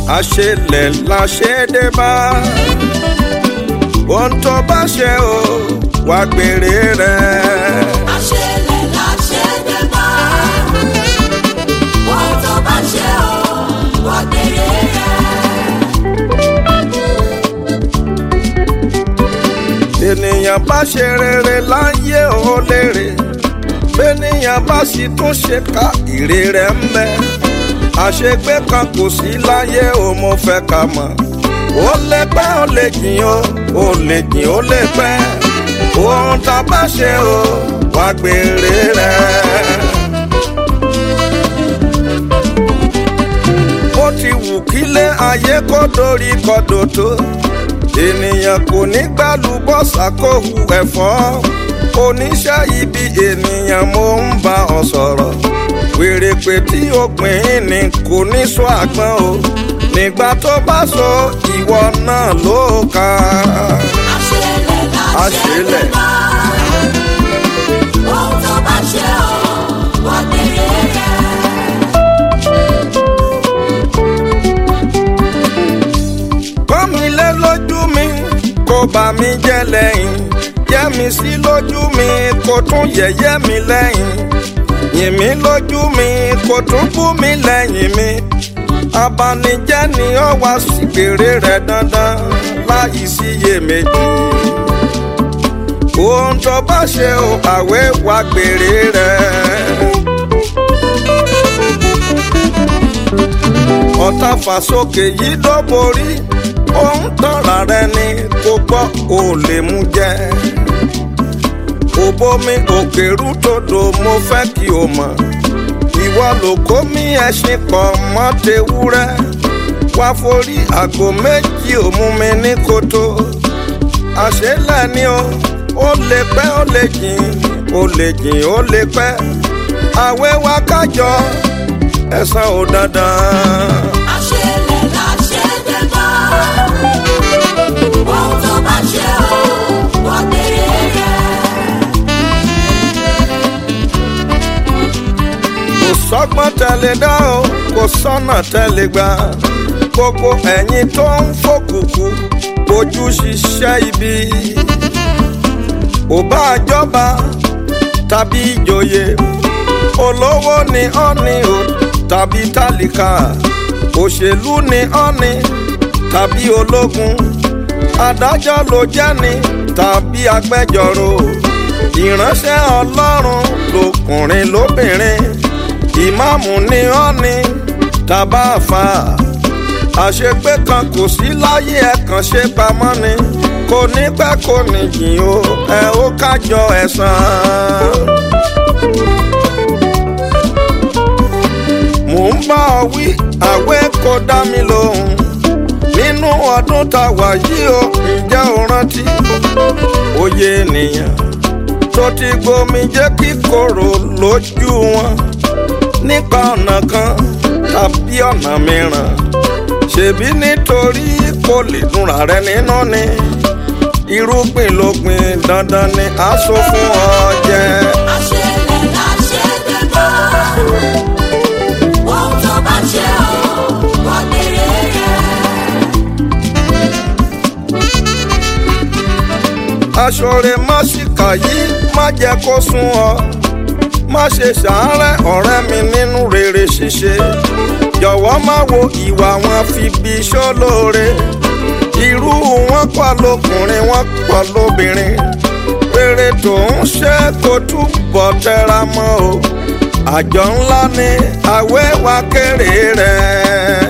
àṣelẹ̀ la ṣe dé bá ohun tó bá ṣe o wá gbèrè rẹ̀. àṣẹlẹ̀ la ṣe dé bá. ohun tó bá ṣe o wà gbèrè rẹ̀. ènìyàn bá ṣe rere láyé ó lérè bẹ́nìyàn bá sì tún ṣe ká ire rẹ̀ ń bẹ àṣegbé kan kò sí láyé ó mo fẹ́ ká mọ̀ ó lè pẹ́ ó lè jìn ó ó lè jìn ó lè pẹ́ ohun tá a bá ṣe ó wá gbèrè rẹ̀. bó ti wù kílé ayé kó dorí kodò tó ènìyàn kò ní gbàlúbọ́sà kó hu ẹ̀fọ́ oníṣẹ́ ibi ènìyàn mo ń bá ọ sọ̀rọ̀ wèrèpè tí ó pín ní kò ní sọ àgbọn o nígbà tó bá sọ ìwọ náà ló kà á. àṣẹlẹ̀ la ṣe dé Àṣẹlẹ̀. bá. ohun tó bá ṣe o wà gbèrè rẹ̀. pọ́n mi lé lójú mi kó bà mí jẹ́ lẹ́yìn yẹ́ mi sí lójú mi kó tún yẹ̀yẹ́ mi lẹ́yìn yìn mí lójú mi kó tún bú mi lẹ́yìn mi abanijẹ́ ni ó wá sí gbèrè rẹ̀ dandan láyìí sí iyèméjì ohun tó bá ṣe o àwẹ̀ wá gbèrè rẹ̀. ọ̀tá fàsókè yìí ló borí òun tọ́ra rẹ ni kò gbọ́ ò lè mú jẹ. òbomi òkèrú tòdò mo fẹ́ kí o mọ̀ ìwọ ló kó mi ẹṣin pọ̀ mọ́ tewúrẹ́ wá forí àgbo méjì ò mú mi ní koto àṣélẹ̀ ni o ó lè pẹ́ ó lè jìn ó lè jìn ó lè pẹ́ àwẹ̀ wa kájọ ẹ̀san ò dandan. àṣẹlẹ̀ la ṣe dé bá. ohun tó bá ṣe o wà gbèrè rẹ̀. kò sọ́gbọ́n tẹ́lẹ̀ dá o kò sọ́nà tẹ́lẹ̀ gbà gbogbo ẹ̀yin tó ń fòkùkù ojú ṣiṣẹ́ ibi ò bá jọba tàbí ìjòyè olówó ni ọ́ni o tàbí tálíkà òṣèlú ni ọ́ni tàbí ológun adájọ́ ló jẹ́ ni tàbí agbẹjọ́rò ìránṣẹ́ ọlọ́run lọkùnrin lóbìnrin ìmáàmù ni ọ́ni tàbá àfà àṣegbé kan kò sí láyé ẹ kàn ṣe pamọ́ ni kò ní pẹ́ kò ní jìn o ẹ ó kájọ ẹ̀san. mò ń bá ọ wí àwẹ̀ kò dá mi lóhùn nínú ọdún tá a wà yìí o ǹjẹ́ o rántí òye ènìyàn tó ti gbomi jẹ́ kíkorò lójú wọn nípa ọ̀nà kan tàbí ọ̀nà mìíràn ṣèbí nítorí kò lè dùnra rẹ nínú ni irúgbìn ló gbìn dandan ni aṣọ fún ọ jẹ. àṣẹlẹ̀ la ṣe dé bá. ohun tó bá ṣe o wà gbèrè rẹ̀. aṣọre má ṣìkà yìí má jẹ́ kó sún ọ má ṣe ṣàárẹ̀ ọ̀rẹ́ mi nínú rere ṣíṣe jọ̀wọ́ má wo ìwà wọn fi bí ṣólóore irú wọn pọ̀ lọkùnrin wọn pọ̀ lóbìnrin rere tó ń ṣe kó túbọ̀ tẹra mọ́ o àjọ ńlá ni àwẹ̀ wa kéré rẹ̀.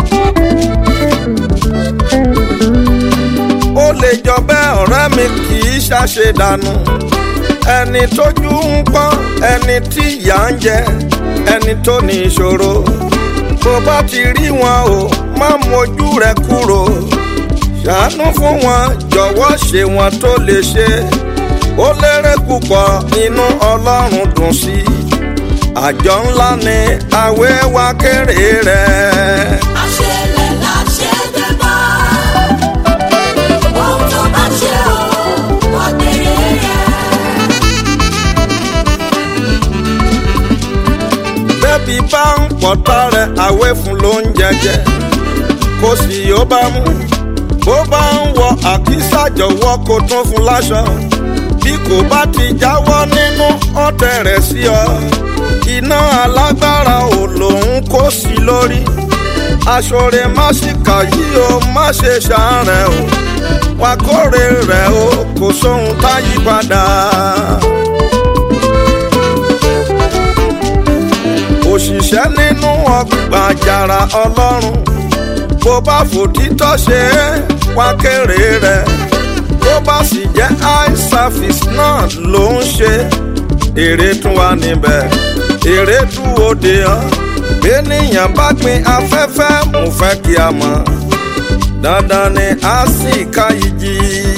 ó lè jọ bẹ́ẹ̀ ọ̀rẹ́ mi kì í ṣàṣe dànù ẹni tójú ń pọ́n ẹni tí ìyà ń jẹ ẹni tó ní ìṣòro bó bá ti rí wọn o má mójú rẹ kúrò ṣàánú fún wọn jọ̀wọ́ ṣe wọn tó lè ṣe ó lérè púpọ̀ inú ọlọ́run dùn sí i àjọ ńlá ni àwẹ̀ wa kéré rẹ̀. àṣẹlẹ̀ la ṣe dé bá. ohun tó bá ṣe o wà gbèrè rẹ̀. bẹ́ẹ̀bi bá ń pọ̀tá rẹ̀ àwẹ̀ fún ló ń jẹjẹ kò sì yóò bá mú bó bá ń wọ àkísà jọ̀wọ́ kó tún fún láṣọ bí kò bá ti jáwọ́ nínú ọ̀tẹ̀ rẹ̀ sí ọ iná alágbára ò lòun kó sí lórí aṣọre má sì kà yí o má ṣe ṣàárẹ̀ o wà kórè rẹ̀ o kò sóhun tá yí padà. òṣìṣẹ́ nínú ọgbà àjàrà ọlọ́run bó bá fòtítọ́ ṣe é wá kéré rẹ̀ bó bá sì jẹ́ eye service náà ló ń ṣe èrè tún wà níbẹ̀ èrè tún òde hàn bẹ́nìyàn bá gbin afẹ́fẹ́ mo fẹ́ kí a mọ̀ dandan ni a sì ká ìjì.